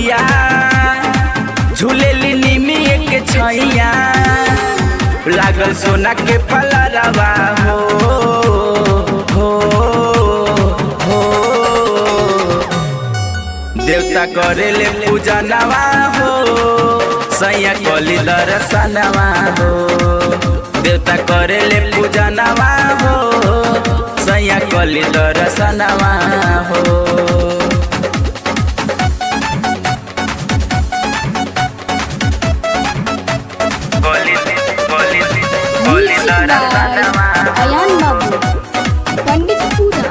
मैया झूलेली निमी के छैया लागल सोना के पलरवा हो हो हो देवता करेले पूजा नवा हो सैया कली दर्शनवा हो देवता करेले पूजा नवा हो सैया कली दर्शनवा हो Music by Ayan Babu. Panditpura.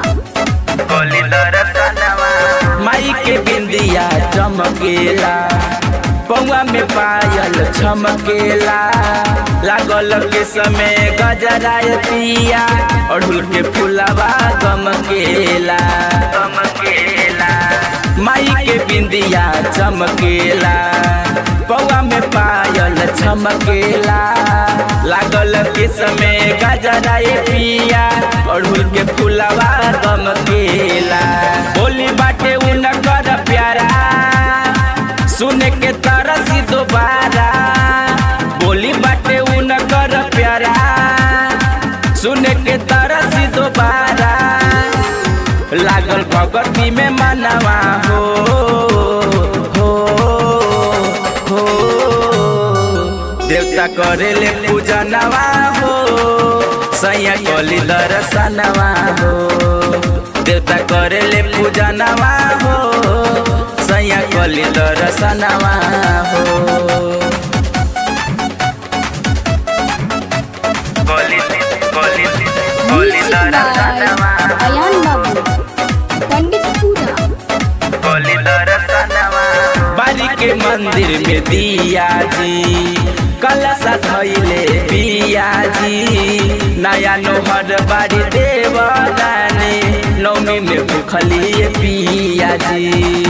माई के बिंदिया चमकेला पौआ में पायल छमकेला लागल के समय गजराय पिया अड़हुल के फुलवा गमकेला गमकेला माई के बिंदिया चमकेला पौआ में पायल छमकेला लागल के समय गजराय पिया अड़हुल के फुलवा गमकेला बोली बाटे उनकर प्यारा सुने के तरसी दोबारा बोली बाटे उनकर प्यारा सुने के तरसी दोबारा लागल भगवती में मनवा हो हो हो देवता करेले पूजा नवा हो सैया कली दर्शनवा हो देवता करेले पूजा नवा हो सैया कली दर्शनवा हो Music by Ayan Babu. Panditpura. बारी के मंदिर में दिया जी कलशा धैले पिया जी नया नोहर बारी देवरानी नौमी में भूखली पिया जी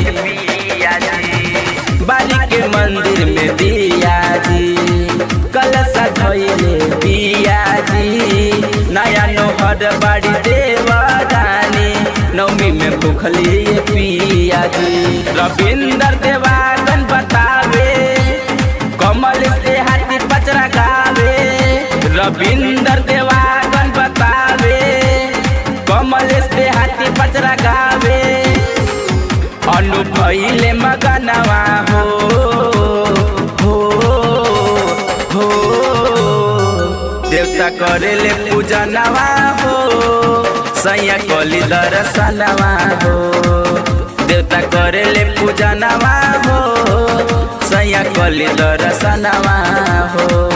बारी के मंदिर में दिया जी कलशा धैले पिया जी नया नोहर बारी देवरानी नौमी में भूखली पिया जी रविंदर देवागन बतावे कमल से हाथी पचरा गावे रविंदर देवागन बतावे कमल से हाथी पचरा गावे अनु भैले मगनवा हो हो हो देवता करेले पूजा नवा हो सैया कली दर्शनवा हो देवता करेले पूजा नवा हो सैया कली दर्शनवा हो